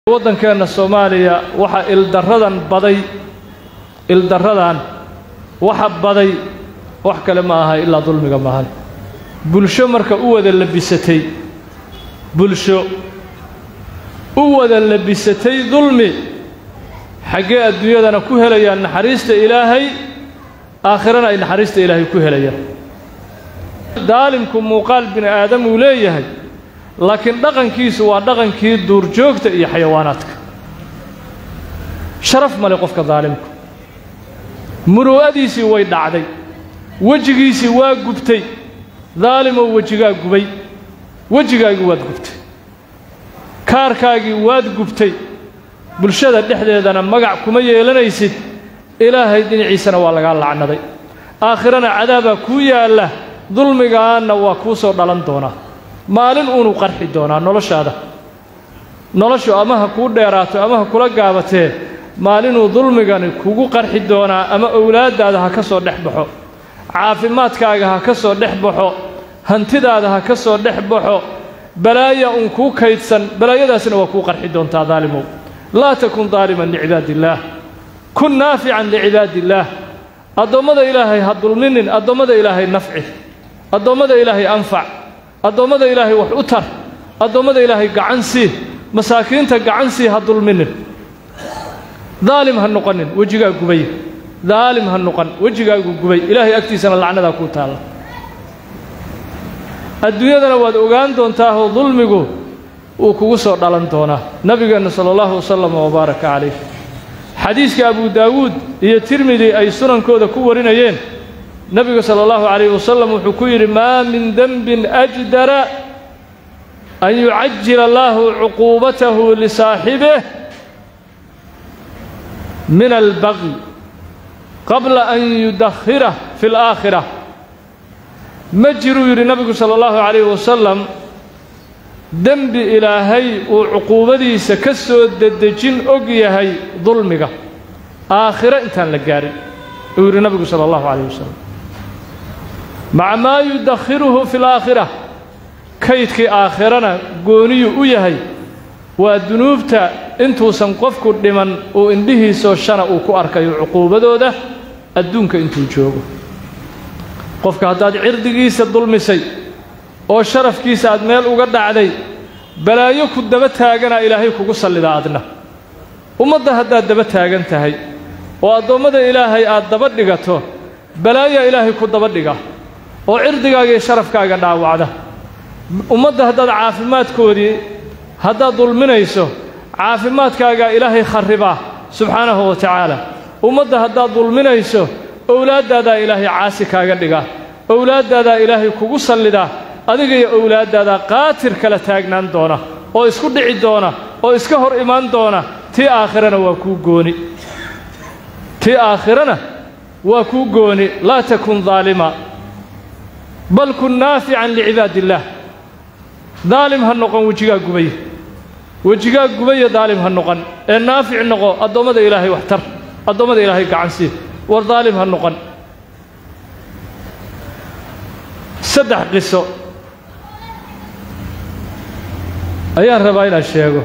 waddankeenna soomaaliya waxaa ildarradan baday ildarradan waxa baday wax kale ma aha ilaa dulmiga maahan bulsho marka u wada labisatay bulsho u wada labisatay dulmi xaggee adduunyadana ku helayaan naxariista ilaahay aakhirana ay naxariista ilaahay ku helayaan daalimku muuqaal bini aadam uu leeyahay laakiin dhaqankiisu waa dhaqankii duurjoogta iyo xayawaanaadka sharaf male qofka daalimku muruu'adiisii way dhacday wejigiisii waa gubtay daalimow wejigaa gubay wejigaagii waad gubtay kaarkaagii waad gubtay bulshada dhexdeedana magac kuma yeelanaysid ilaahay dhinaciisana waa lagaa lacnaday aakhirana cadaabaa kuu yaalla dulmigaanna waa kuu soo dhalan doonaa maalin uunu qarxi doonaa noloshaada noloshu ama ha kuu dheeraato ama ha kula gaabatee maalinuu dulmigani kugu qarxi doonaa ama owlaaddaada ha ka soo dhex baxo caafimaadkaaga ha ka soo dhex baxo hantidaada ha ka soo dhex baxo balaaya uun kuu kaydsan balaayadaasina waa kuu qarxi doontaa daalimow laa takun daaliman licibaadiillaah kun naafican licibaadiillaah addoommada ilaahay ha dulminin addoommada ilaahay nafci addoommada ilaahay anfac addoommada ilaahay wax u tar addoommada ilaahay gacan sii masaakiinta gacan sii ha dulminin daalim ha noqonin wejigaa gubay daalim ha noqon wejigaagu gubay ilaahay agtiisana lacnadaa kuu taalla adduunyadana waad ogaan doontaahoo dulmigu wuu kugu soo dhalan doonaa nabigeenna sala allahu wasalam wabaaraka calayh xadiiska abu daawuud iyo tirmidi ay sunankooda ku warinayeen nebigu sala allahu calayh wasalam wuxuu ku yidhi maa min denbin ajdara an yucajila allaahu cuquubatahu lisaaxibih min albaqi qabla an yudakhirah fi alaakhira ma jiruu yidhi nebigu sala allahu calayh wasalam dembi ilaahay uu cuquubadiisa ka soo dedejin og yahay dulmiga aakhiro intaan la gaarin uu yidhi nebigu sala allahu calayh wasalam maca maa yudakhiruhu fi alaakhira kaydkii aakhirana gooniyuu u yahay waa dunuubta intuusan qofku dhiman uu indhihiisoo shana uu ku arkayo cuquubadooda adduunka intuu joogo qofka haddaad cirdigiisa dulmisay oo sharafkiisa aad meel uga dhacday balaayo ku daba taaganaa ilaahay kugu sallidaa adna ummadda haddaad daba taagan tahay oo addoommada ilaahay aad daba dhigato balaayaa ilaahay ku daba dhiga oo cirdigaaga iyo sharafkaaga dhaawacda ummadda haddaad caafimaadkoodii haddaad dulminayso caafimaadkaagaa ilaahay kharribaa subxaanahu wa tacaala ummadda haddaad dulminayso owlaaddaadaa ilaahay caasi kaaga dhigaa owlaaddaadaa ilaahay kugu sallidaa adiga iyo owlaaddaadaa qaatir kala taagnaan doona oo isku dhici doona oo iska hor imaan doona tii aakhirana waa kuu gooni tii aakhirana waa kuu gooni laa takun daalima bal kun naafican licibaadi illaah daalim ha noqon wejigaa gubay wejigaa gubaya daalim ha noqon ee naafic noqo addoommada ilaahay wax tar addoommada ilaahay gacan sii war daalim ha noqon saddex qiso ayaan rabaa inaan sheego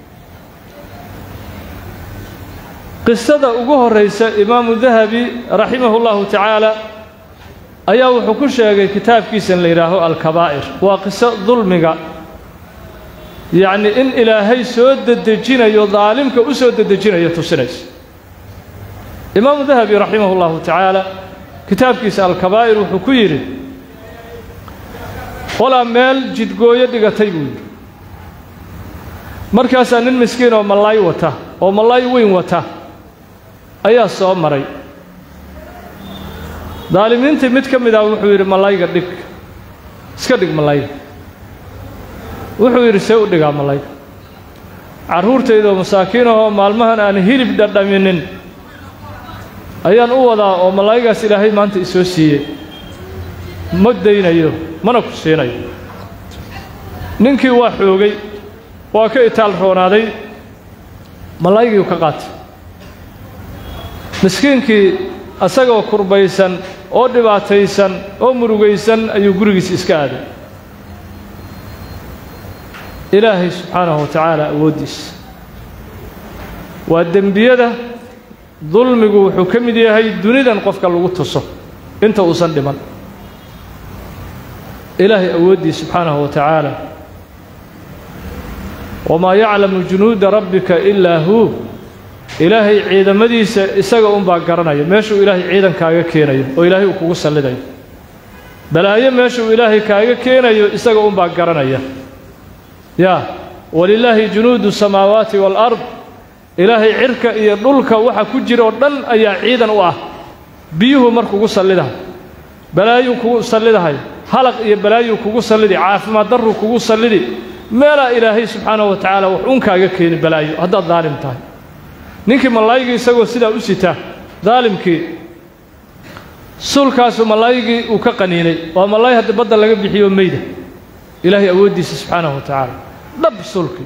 qisada ugu horraysa imaamu dahabi raximahu llahu tacaala ayaa wuxuu ku sheegay kitaabkiisan la yidhaaho alkabaa'ir waa qiso dulmiga yacni in ilaahay soo dedejinayo daalimka u soo dedejinayo tusinayso imaamu dahabi raximahu llahu tacaala kitaabkiisa alkabaa'ir wuxuu ku yidhi qolaa meel jidgooyo dhigatay buu yidhi markaasaa nin miskiin oo mallaay wata oo mallaay weyn wata ayaa soo maray daalimiintii mid ka mid ah wuxuu yidhi mallayga dhig iska dhig mallayga wuxuu yidhi see u dhigaa mallayga carruurtaydoo masaakiinahoo maalmahan aan hilib dhadhaminin ayaan u wadaa oo mallaygaas ilaahay maanta isoo siiyey ma daynayo mana ku siinayo ninkii waa xoogay waa ka itaal roonaaday mallaygiiu ka qaatay miskiinkii asagoo kurbaysan oo dhibaataysan oo murugaysan ayuu gurigiisa iska aaday ilaahay subxaanahu wa tacaala awooddiisa waa dembiyada dulmigu wuxuu ka mid yahay dunidan qofka lagu tuso inta uusan dhiman ilaahay awooddii subxaanahu wa tacaala wamaa yaclamu junuuda rabbika ilaa huu ilaahay ciidamadiisa isaga unbaa garanaya meeshuu ilaahay ciidan kaaga keenayo oo ilaahay uu kugu sallidayo balaayo meeshuu ilaahay kaaga keenayo isaga unbaa garanaya yaa walilaahi junuudu samaawaati waalard ilaahay cirka iyo dhulka waxa ku jira oo dhan ayaa ciidan u ah biyuhu mar kugu sallidahay balaayuu kugu sallidahay halaq iyo balaayuu kugu sallidi caafimaad darruu kugu sallidi meelaa ilaahay subxaanahu wa tacaala wax un kaaga keeni balaayo haddaad daalim tahay ninkii malaayigii isagoo sidaa u sita daalimkii suulkaasu malaayigii uu ka qaniinay waa malaay hadda badda laga bixiyo meyda ilaahay awooddiisa subxaanahu wa tacaala dhab suulkii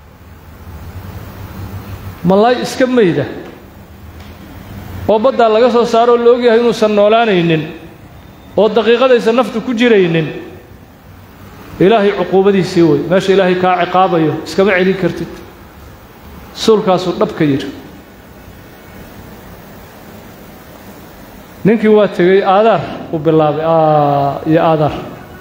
malaay iska meyda oo baddaa laga soo saaro oo la ogyahay inuusan noolaanaynin oo daqiiqadaysa naftu ku jiraynin ilaahay cuquubadiisii wey meesha ilaahay kaa ciqaabayo iskama celin kartid suulkaasuu dhabka yidhi ninkii waa tegey aadaar uu bilaabay iyo aadaar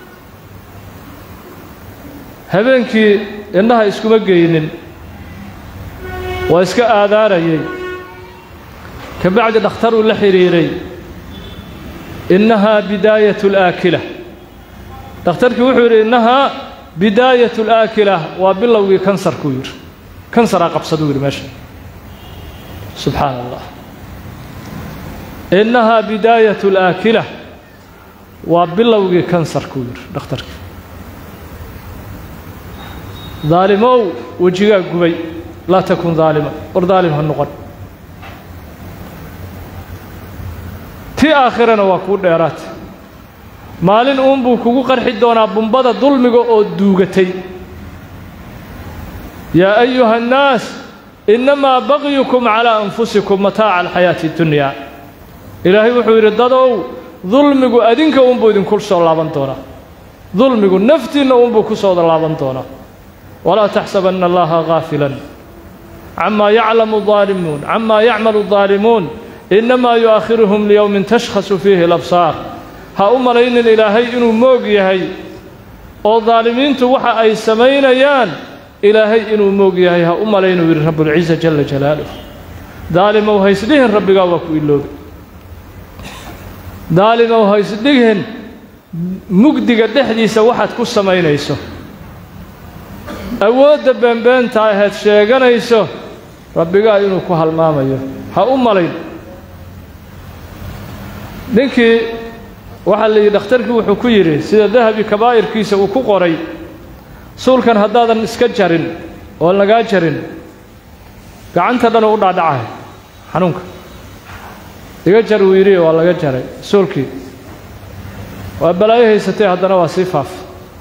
habeenkii indhaha iskuma geynin waa iska aadaarayay ka bacdi dhakhtaruu la xidhiiray innahaa bidaayatu alaakila dhakhtarkii wuxuu yidhi innahaa bidaayatu alaakila waa bilowgii kansarkuu yidhi kansaraa qabsaduu yidhi meesha subxaana allah innahaa bidaayatu alaakila waa bilowgii kansarkuu yidhi dhakhtarkii daalimow wejigaa gubay laa takun daalima war daalim ha noqon tii aakhirana waa kuu dheeraata maalin uunbuu kugu qarxi doonaa bumbada dulmiga oo duugatay yaa ayuha annaas innamaa bagyukum calaa anfusikum mataaca alxayaati اddunyaa ilaahay wuxuu yidhi dadow dulmigu adinka uunbuu idinku soo laaban doonaa dulmigu naftiinna uunbuu ku soo laaban doonaa walaa taxsabanna allaha gaafilan camaa yaclamu daalimuun camaa yacmalu daalimuun innamaa yu'akhiruhum liyowmin tashkhasu fiihi alabsaar ha u malaynin ilaahay inuu moog yahay oo daalimiintu waxa ay samaynayaan ilaahay inuu moog yahay ha u malaynuu yidhi rabbulciza jalla jalaaluh daalimow ha isdhihin rabbigaa waa ku iloobi daalimow ha isdhihin mugdiga dhexdiisa waxaad ku samaynayso awoodda beenbeenta ahayd sheeganayso rabbigaa inuu ku halmaamayo ha u malayn ninkii waxaa la yidhi dhakhtarkii wuxuu ku yidhi sida dahabi kabaa'irkiisa uu ku qoray suulkan haddaadan iska jarin oon lagaa jarin gacanta dhanuu u dhaadhacahay xanuunka iga jar wuu yidhi waa laga jaray suulkii waa balaayo haysatee haddana waa sii faaf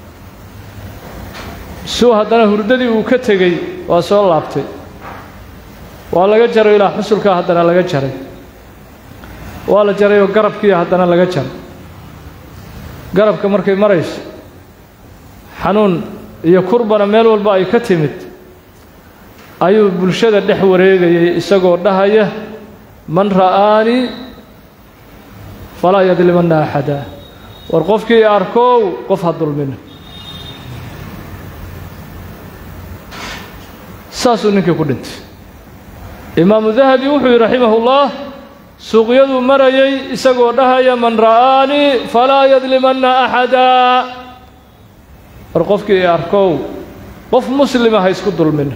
suu haddana hurdadii uu ka tegey waa soo laabtay waa laga jaray ilaa xusulkaa haddana laga jaray waa la jarayoo garabkii haddana laga jaray garabka markay marayso xanuun iyo kurbana meel walba ay ka timid ayuu bulshada dhex wareegayay isagoo dhahaya man ra'aanii falaa yadlimanna axada war qofkii arkow qof ha dulmina saasuu ninkii ku dhintay imaamu dahabi wuxuu yidhi raximahullah suuqyaduu marayay isagoo dhahaya man ra'aanii falaa yadlimanna axadaa war qofkii arkow qof muslima ha isku dulminin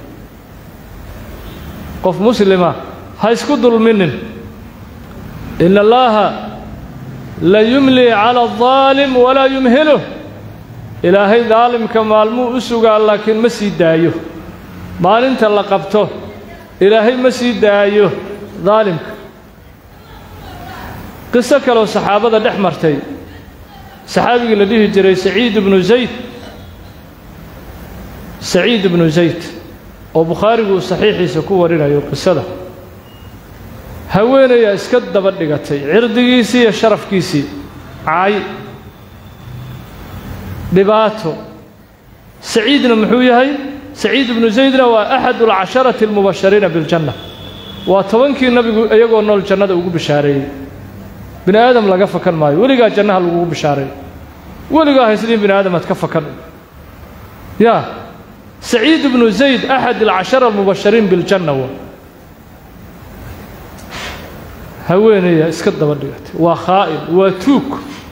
qof muslima ha isku dulminin ina allaaha la yumlii cala aldaalim walaa yumhiluh ilaahay daalimka maalmuu u sugaa laakiin ma sii daayo maalinta la qabto ilaahay ma sii daayo daalimka qiso kaloo saxaabada dhex martay saxaabigii la dhihi jiray saciid ibnu zayd saciid ibnu zayd oo bukhaarigu uu saxiixiisa ku warinayo qisada haweenayaa iska daba dhigatay cirdigiisii iyo sharafkiisii caay dhibaato saciidna muxuu yahay saciid ibnu zaydna waa axadu alcasharati almubashariina biljanna waa tobankii nabigu iyagoo nool jannada ugu bishaareeyey bini aadam laga fakan maayo weligaa jannaha lagugu bishaareey weligaa haysliin bini aadam aad ka fakan yaa saciid ibnu zayd axad alcashara almubashariin biljanna wa haweenaya iska daba dhigatay waa khaa'in waa tuug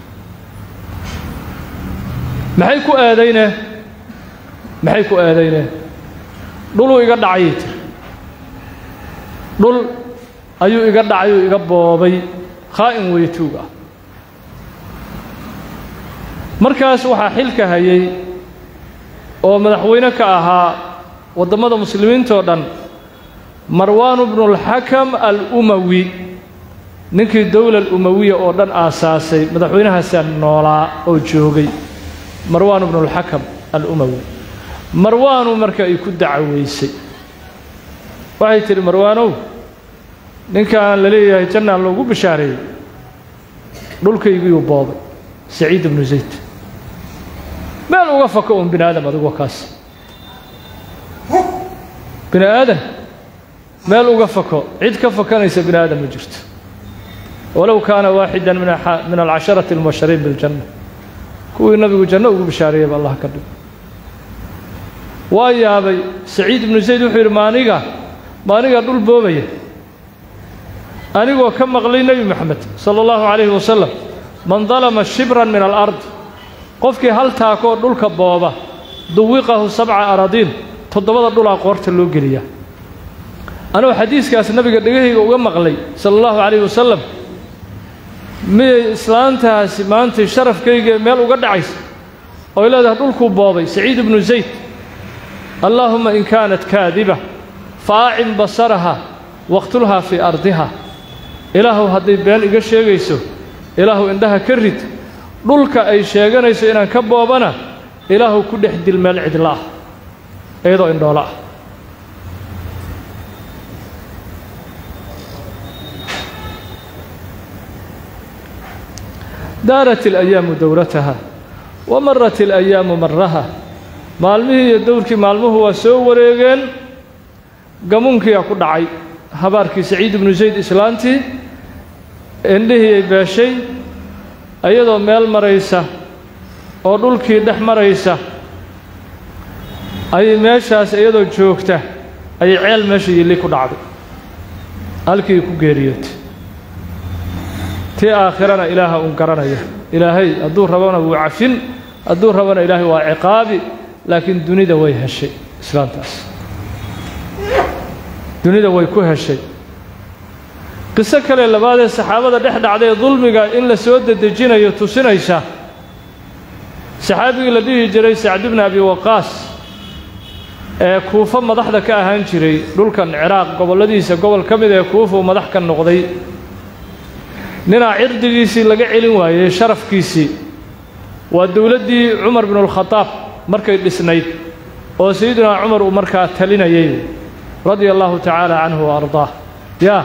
maxay ku eedayneen maxay ku eedayneen dhuluu iga dhacayay tiri dhul ayuu iga dhacayuu iga boobay khaa'in weeye tuug ah markaas waxaa xilka hayay oo madaxweyne ka ahaa waddammada muslimiintoo dhan marwaanu bnulxakam al-umawi ninkii dowla alumawiya oo dhan aasaasay madaxweynahaasaa noolaa oo joogay marwaanu bnulxakam al-umawi marwaanu marka ay ku dacaweysay waxay tidhi marwaanow ninkaan la leeyahay jannaan loogu bishaareeyey dhulkaygiyuu boobay saciid ibnu zayd meel uga fako uun bini aadam adigoo kaas bini aadan meel uga fako cid ka fakanaysa bini aadam ma jirto walow kaana waaxidan min alcasharati almubashariin biljanna kuwii nabigu janno ugu bishaareeyeyba allah ka dhigo waa yaabay saciid ibnu zayd wuxuu yidhi maaniga maanigaa dhul boobaya anigoo ka maqlay nebi moxamed sala allahu calayhi wasalam man dalama shibran min alard qofkii hal taakoo dhulka booba duwiqahu sabca aradiin toddobada dhulaa qoorta loo geliyaa anuu xadiiskaas nabiga dhegahayga uga maqlay sala allahu calayhi wasalam miyay islaantaasi maantay sharafkayga meel uga dhacaysa ooy leedahay dhulkuu boobay saciid ibnu zayd allaahumma in kaanat kaadiba faacin basaraha waqtulhaa fii ardiha ilaahuw hadday been iga sheegayso ilaahuw indhaha ka rid dhulka ay sheeganayso inaan ka boobana ilaahuw ku dhex dil meel cidla ah iyadoo indhoolo ah daarat اlayaamu dowrataha wa marat اlayaamu maraha maalmihii iyo dowrkii maalmuhu waa soo wareegeen gamuunkiiyaa ku dhacay habaarkii saciid ibnu zayd islaantii indhihiiyay beeshay iyadoo meel maraysa oo dhulkii dhex maraysa ayay meeshaas iyadoo joogta ayay ceel meesha yilli ku dhacday halkii ku geeriyootay tii aakhirana ilaaha uun garanaya ilaahay hadduu rabona wuu cafin hadduu rabona ilaahay waa ciqaabi laakiin dunida way heshay islaantaas dunida way ku heshay qiso kale labaadee saxaabada dhex dhacdae dulmiga in la soo dedejinayo tusinaysa saxaabigii la dhihi jiray sacd bni abi waqaas ee kuufo madaxda ka ahaan jiray dhulkan ciraaq gobolladiisa gobol ka mid ee kuufa uu madax ka noqday ninaa cirdigiisii laga celin waayey sharafkiisii waa dowladdii cumar binulkhadaab markay dhisnayd oo sayidunaa cumar uu markaa talinayay radia allahu tacaala canhu wa ardaah yaa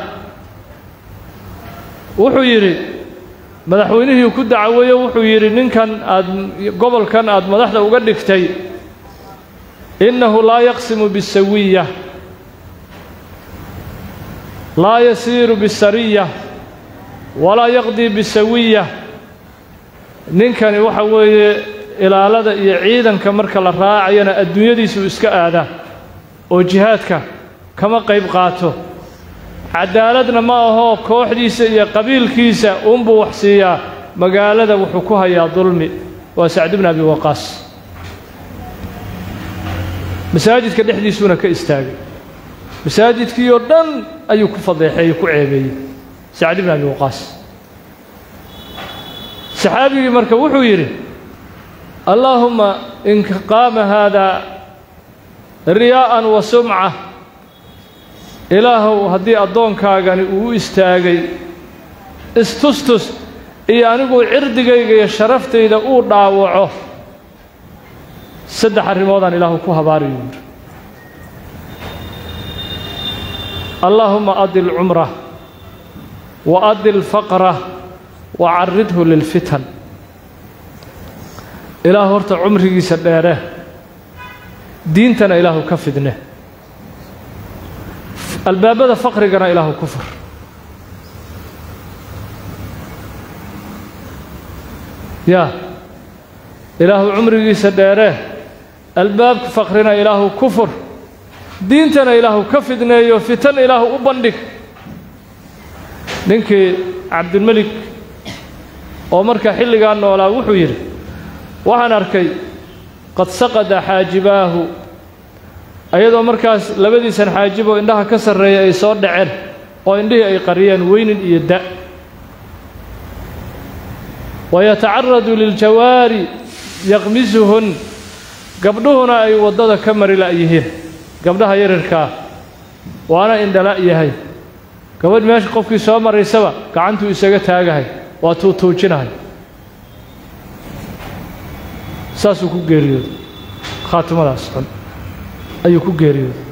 wuxuu yidhi madaxweynihii ku dacaweeye wuxuu yidhi ninkan aad gobolkan aad madaxda uga dhigtay innahu laa yaqsimu bisawiya laa yasiiru bisariya walaa yaqdii bisawiya ninkani waxa weeye ilaalada iyo ciidanka marka la raacayana adduunyadiisuu iska aadaa oo jihaadka kama qayb qaato cadaaladna ma ahoo kooxdiisa iyo qabiilkiisa uunbuu wax siiyaa magaalada wuxuu ku hayaa dulmi waa sacd bni abi waqaas masaajidka dhexdiisuuna ka istaagay masaajidkii oo dhan ayuu ku fadeexeeyey ku ceebeeyey sacd bni abi waqaas saxaabigii marka wuxuu yidhi allaahumma in qaama haadaa riyaa'an wa sumca ilaahow haddii addoonkaagani uu u istaagay istustus iyo anigu cirdigayga iyo sharaftayda uu dhaawaco saddex arrimoodaan ilaahu ku habaariyu yidhi allaahumma adil cumrah wa adil faqrah wa carridhu lilfitan ilaah horta cumrigiisa dheere diintana ilaahu ka fidne albaabada faqrigana ilaahu ku fur yaa ilaahu cumrigiisa dheeree albaabka faqrina ilaahu ku fur diintana ilaahu ka fidneeyo fitan ilaahu u bandhig ninkii cabdilmelik oo marka xilligaa noolaa wuxuu yidhi waxaan arkay qad saqada xaajibaahu ayadoo markaas labadiisan xaajib oo indhaha ka sarreeya ay soo dhaceen oo indhihii ay qariyeen weynin iyo da' wayatacaradu liljawaari yaqmisuhun gabdhuhuna ay waddada ka mari la'yihiin gabdhaha yarirkaa waana indhala' yahay gabadh meesha qofkii soo maraysaba gacantuu isaga taagahay waa tuutuujinahay saasuu ku geeriyooday khaatimadaas xun ayuu ku geeriyooday